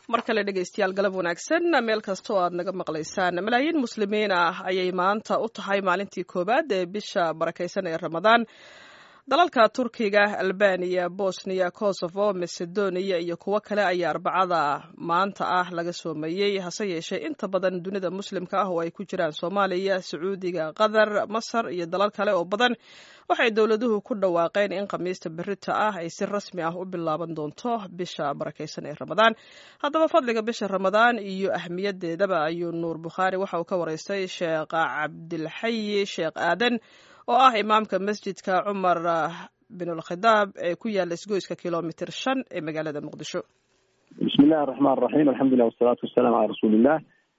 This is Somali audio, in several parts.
mar kale dhegaystayaal galab wanaagsan meel kasta oo aad naga maqlaysaan malaayiin muslimiin ah ayay maanta u tahay maalintii koowaad ee bisha barakaysan ee ramadaan dalalka turkiga albaniya bosniya kosovo macedonia iyo kuwo kale ayaa arbacada maanta ah laga soomeeyey hase yeeshee inta badan dunida muslimka ah oo ay ku jiraan soomaaliya sacuudiga qatar masar iyo dalal kale oo badan waxay dowladuhu ku dhawaaqeen in khamiista berita ah ay si rasmi ah u bilaaban doonto bisha barakaysan ee ramadaan haddaba fadliga bisha ramadaan iyo ahmiyadeedaba ayuu nuur bukhaari waxa uu ka waraystay sheekh cabdilxayi sheekh aadan oo ah imaamka masjidka cumar binulkhidaab ee ku yaala isgoyska kilomitr shan ee magaalada muqdisho bismi illahi araxmaan raxiim alxamdulilah wasalaatu wasalaamu calaa rasuulillah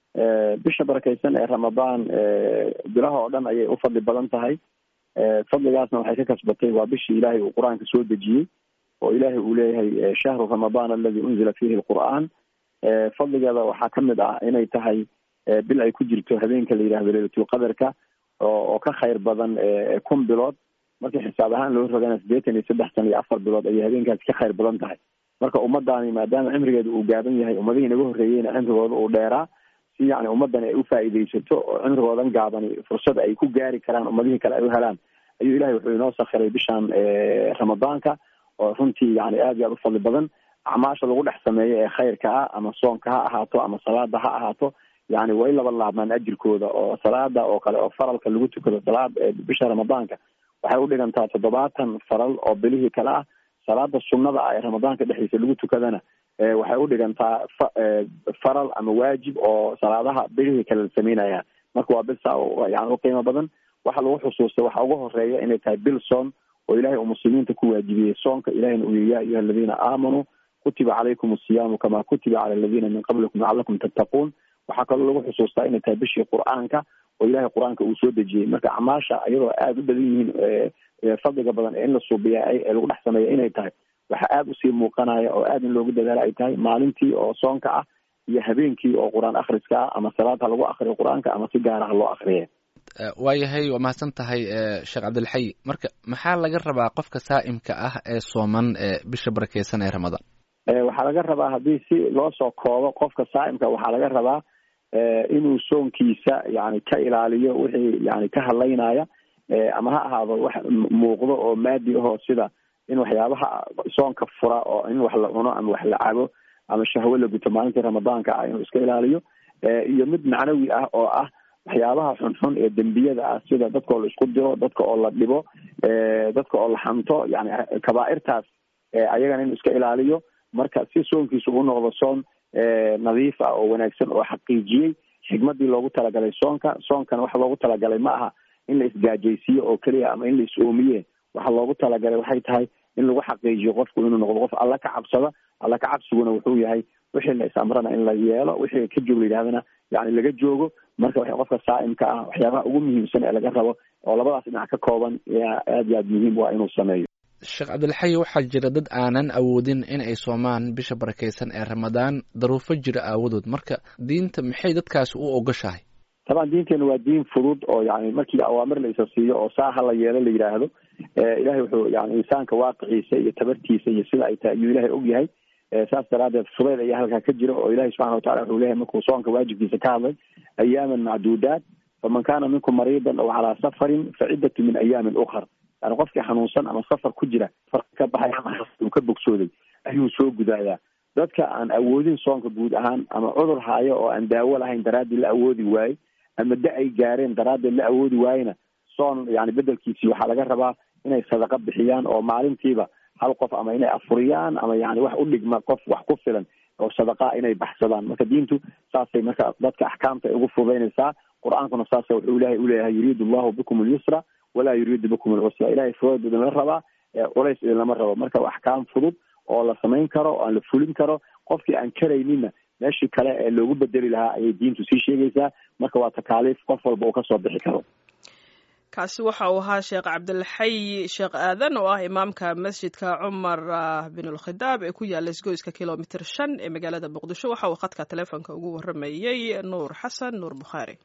bisha barakaysan ee ramadaan bilaha oo dhan ayay u fadli badan tahay fadligaasna waxay ka kasbatay waa bishii ilaahay uu qur-aanka soo dejiyey oo ilaahay uu leeyahay shahru ramadaan aladi unzila fihi lqur'aan fadligeeda waxaa kamid ah inay tahay bil ay ku jirto habeenka la yidhahdo leylatulqadarka oo ka khayr badan kun bilood markii xisaab ahaan loo rogana sideetan iyo saddex san iyo afar bilood ayay habeenkaasi ka khayr badan tahay marka ummadaani maadaama cimrigeeda uu gaaban yahay ummadihii naga horreeyeyna cimrigooda uu dheeraa si yani ummadan ay ufaa'iidaysato oo cimrigoodan gaabani fursad ay ku gaari karaan ummadihii kale ay u helaan ayuu ilahay wuxuu inoo sakhiray bishaan ramadaanka oo runtii yani aad iyo aad u fadli badan acmaasha lagu dhex sameeyo ee khayrka ah ama soonka ha ahaato ama salaada ha ahaato yani way laba laabmaan ajirkooda oo salaada oo kale oo faralka lagu tukado salaad bisha ramadaanka waxay udhigantaa toddobaatan faral oo bilihii kale ah salaada sunnada ah ee ramadaanka dhexdiisa lagu tukadana waxay udhigantaa faral ama waajib oo salaadaha bilihii kale la sameynayaan marka waa bil saa yani uqiimo badan waxa lagu xusuustay waxa ugu horeeya inay tahay bil soon oo ilahay uu muslimiinta ku waajibiyey soonka ilahina uu yihi ya ayuha aladiina aamanuu kutiba calaykum asiyaamu kama kutiba cala aladiina min qablikum lacalakum tattaquun waxaa kaloo lagu xusuustaa inay tahay bishii qur-aanka oo ilahay qur-aanka uu soo dejiyey marka acmaasha iyadoo aada u badan yihiin fadliga badan ee in la suubiya ee lagu dhex sameeya inay tahay waxa aada usii muuqanaya oo aada in loogu dadaala ay tahay maalintii oo soonka ah iyo habeenkii oo qur-aan akhriska ah ama salaad ha lagu akriyo qur-aanka ama si gaara ha loo akriya waayahay waa mahadsan tahay sheekh cabdilxayi marka maxaa laga rabaa qofka saa'imka ah ee sooman bisha barakeysan ee ramadaan waxaa laga rabaa haddii si loo soo koobo qofka saa'imka waxaa laga rabaa inuu soonkiisa yani ka ilaaliyo wixii yani ka hadlaynaya ama ha ahaado wax muuqdo oo maadi ahoo sida in waxyaabaha soonka fura oo in wax la cuno ama wax la cabo ama shahwo la guto maalintii ramadaanka ah inuu iska ilaaliyo iyo mid macnawi ah oo ah waxyaabaha xunxun ee dembiyada ah sida dadka oo la isku diro dadka oo la dhibo dadka oo la xanto yani kabaairtaas ayagana inuu iska ilaaliyo marka si soonkiisu u noqdo soon nadiif ah oo wanaagsan oo xaqiijiyey xigmadii loogu talagalay soonka soonkana waxa loogu talagalay ma aha in la isgaajaysiiyo oo keliya ama in la is-oomiye waxa loogu talagalay waxay tahay in lagu xaqiijiyo qofku inuu noqdo qof alla ka cabsada alla ka cabsiguna wuxuu yahay wixii la is-amrana in la yeelo wixii ka joog la yidhahdana yani laga joogo marka w qofka saa'imka ah waxyaabaha ugu muhiimsan ee laga rabo oo labadaas dhinac ka kooban yaa aad iyo aad muhiim u ah inuu sameeyo sheekh cabdilxayi waxaa jira dad aanan awoodin in ay soomaan bisha barakeysan ee ramadaan daruufo jira aawadood marka diinta maxay dadkaasi u ogoshahay taban diinteena waa diin fudud oo yani markii awaamir la isa siiyo oo saa ha la yeelo la yidhaahdo ilahay wuxuu yani insaanka waaqiciisa iyo tabartiisa iyo sida ay tahay ayuu ilahay og yahay saas daraadeed fudeyd ayaa halkaa ka jira oo ilahi subxana watacala wuxuu leeyahay markuu soonka waajibkiisa ka hadlay ayaaman macduudaat faman kana minkum mariidan aw calaa safarin faciddatu min ayaamin ukar yani qofkii xanuunsan ama safar ku jira far ka baxay ama uu ka bogsooday ayuu soo gudaayaa dadka aan awoodin soonka guud ahaan ama cudur haayo oo aan daawo lahayn daraadii la awoodi waaye ama da ay gaareen daraaddeed la awoodi waayena soon yani bedelkiisii waxaa laga rabaa inay sadaqa bixiyaan oo maalintiiba hal qof ama inay afuriyaan ama yani wax u dhigma qof wax ku filan oo sadaqaa inay baxsadaan marka diintu saasay marka dadka axkaamta ay ugu fududaynaysaa qur-aankuna saasa wuxuu ilahay uleeyahay yuriidu allahu bikum alyusra walaa yuriidu bikum alcusra ilahay fudeed idinla rabaa culays idinlama rabo marka axkaam fudud oo la samayn karo oo aan la fulin karo qofkii aan karaynina meeshii kale ee loogu bedeli lahaa ayay diintu sii sheegaysaa marka waa takaaliif qof walba uu kasoo bixi karo kaasi waxa uu ahaa sheekh cabdilxayi sheekh aadan oo ah imaamka masjidka cumar binulkhidaab ee ku yaala isgoyska kilomitr shan ee magaalada muqdisho waxa uu khadka teleefonka ugu waramayey nuur xasan nuur bukhaari